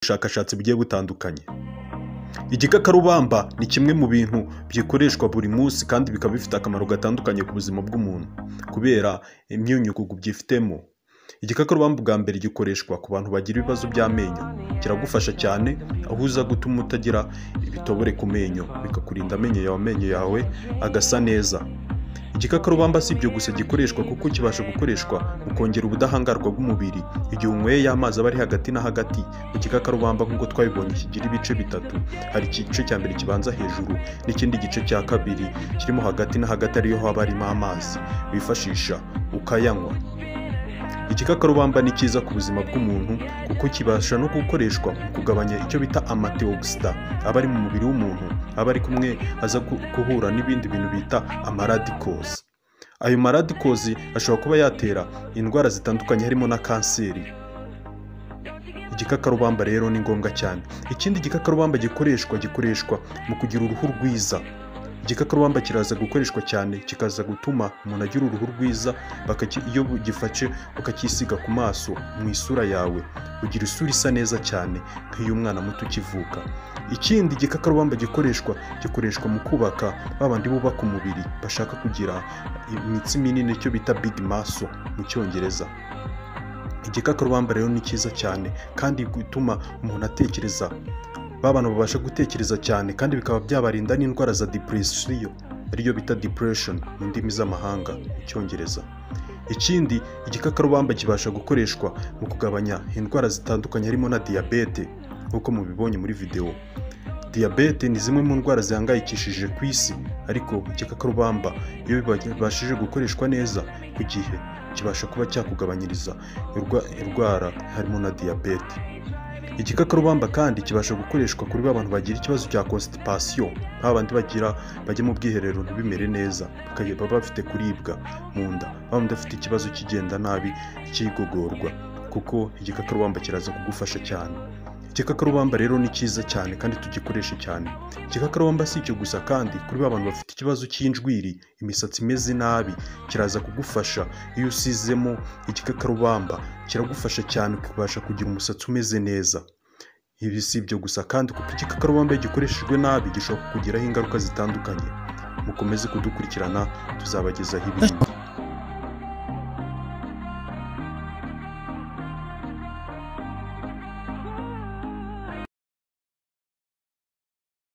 bushakashatsi bugiye butandukanye igikakarubamba ni kimwe mu bintu bikoreshwa buri munsi kandi bikaba bifite akamaro gatandukanye ku buzima bw'umuntu kubera imyunyugugu byifitemo igikakarubamba bwa mbere gikoreshwa ku bantu bagira ibibazo by'amenyo kiragufasha cyane aho uza gutuma utagira ibitobore ku menyo bikakurinda amenyo yawe amenyo yawe agasa neza igikakarubamba si ibyo gusa gikoreshwa kuko kibasha gukoreshwa mu kongera ubudahangarwa bw'umubiri igihe unyweye amazi aba ari hagati na hagati mu gikakarubamba nk'uko twabibonye kigira ibice bitatu hari igice cya mbere kibanza hejuru n'ikindi gice cya kabiri kirimo hagati na hagati ariyo haba harimo amazi wifashisha ukayanywa igikakarubamba ni cyiza ku buzima bw'umuntu kuko kibasha no gukoreshwa mu kugabanya icyo bita amateogisida aba ari mu mubiri w'umuntu aba ari kumwe aza gu- guhura n'ibindi bintu bita amaradikozi ayo maradikozi ashobora kuba yatera indwara zitandukanye harimo na kanseri igikakarubamba rero ni ngombwa cyane ikindi igikakarubamba gikoreshwa gikoreshwa mu kugira uruhu rwiza igikakarubamba kiraza gukoreshwa cyane kikaza gutuma umuntu agira uruhu rwiza bakaki- iyo gifashe ukacyisiga ku maso mu isura yawe ugira isura isa neza cyane nk'iy'umwana muto ukivuka ikindi igikakarubamba gikoreshwa gikoreshwa mu kubaka babandi bubaka umubiri bashaka kugira imitsi minini icyo bita big muscle mu cyongereza igikakarubamba rero ni cyiza cyane kandi gutuma umuntu atekereza ba bantu babasha gutekereza cyane kandi bikaba byabarinda n'indwara za depression ariyo bita depression mu ndimi z'amahanga mu cyongereza ikindi igikakarubamba kibasha gukoreshwa mu kugabanya indwara zitandukanye harimo na diyabete nk'uko mubibonye muri videwo diyabete ni zimwe mu ndwara zihangayikishije ku isi ariko igikakarubamba iyo bibashije gukoreshwa neza ku gihe kibasha kuba cyakugabanyiriza irwa- indwara harimo na diyabete igikakarubamba kandi kibasha gukoreshwa kuri ba bantu bagira ikibazo cya constipation ba bandi bagira bajya mu bwiherero ntibimere neza bakajya baba bafite kuribwa mu nda ba bandi bafite ikibazo kigenda nabi cy'igogorwa kuko igikakarubamba kiraza kugufasha cyane igikakarubamba rero ni cyiza cyane kandi tugikoreshe cyane igikakarubamba si icyo gusa kandi kuri ba bantu bafite ikibazo cy'injwiri imisatsi imeze nabi kiraza kugufasha iyo usizemo igikakarubamba kiragufasha cyane kubasha kugira umusatsi umeze neza ibi si ibyo gusa kandi kuko igikakarubamba iyo gikoreshejwe nabi gishobora kukugiraho ingaruka zitandukanye mukomeze kudukurikirana tuzabagezaho ibindi